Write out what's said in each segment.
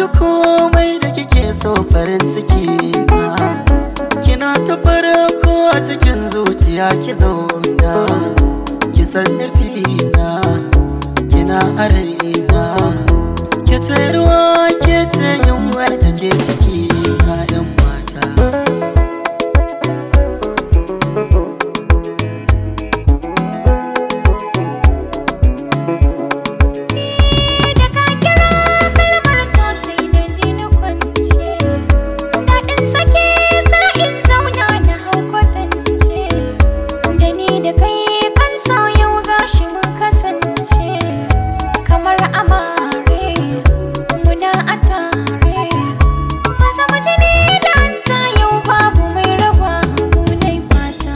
komai da kike so farin ciki na kina ta farko a cikin zuciya ki zauna ki san nufina kina a raina ke ce ruwa ke ce yunwar da ke ciki na yan mata Da ka kira kalmar so sai na ji ni kwance Daɗin sake sa in zauna na hau kwatance Da ni da kai kan so yau gashi mun kasance Kamar amare muna a tare Maza mu ji ni da anta yau babu mai raba mu nai fata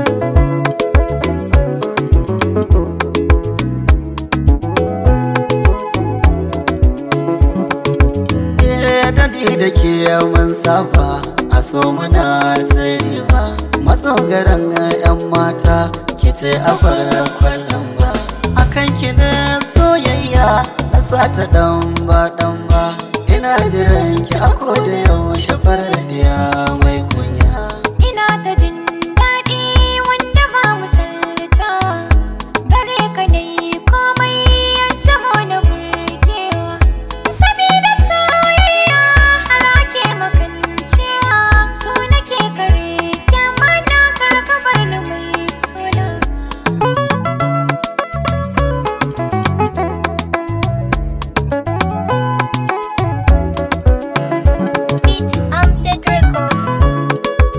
Eh, dadi da ke mun saba a so muna sirri ba matso garan yan mata ki ce a fara kwallon ba akan ki ne soyayya na sata dan ba dan ba ina jiran ki a koda yaushe faradiya mai kunya Ina ta jin daɗi wanda ba misalta Gare ka dai komai ya zamo na burgewa Sabida soyayya har ake makancewa So nake kare kyama na karkabar ni mai suna Beat Amjad Records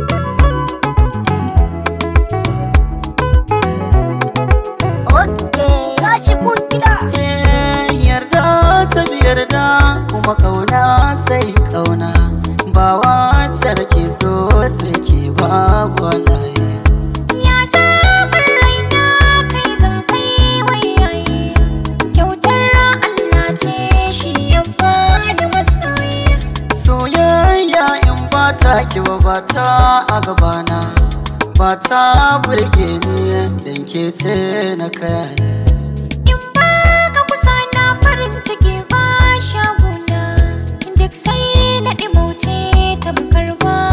Okay, gashi kun gida. Eh, yarda ta yarda kuma kauna sai kauna ba wacce da ke so sai ke babu walaye Ya zaɓar raina kai zan kai wayaye. Kyautar Allah ce shi ya bani masoyi. soyayya in ba ta ki ba ba ta a gabana ba ta burge ni dan ke ce na kaya In ba ka kusa na farin ciki ba shaguna. Duk sai na ɗimauce tamkar ba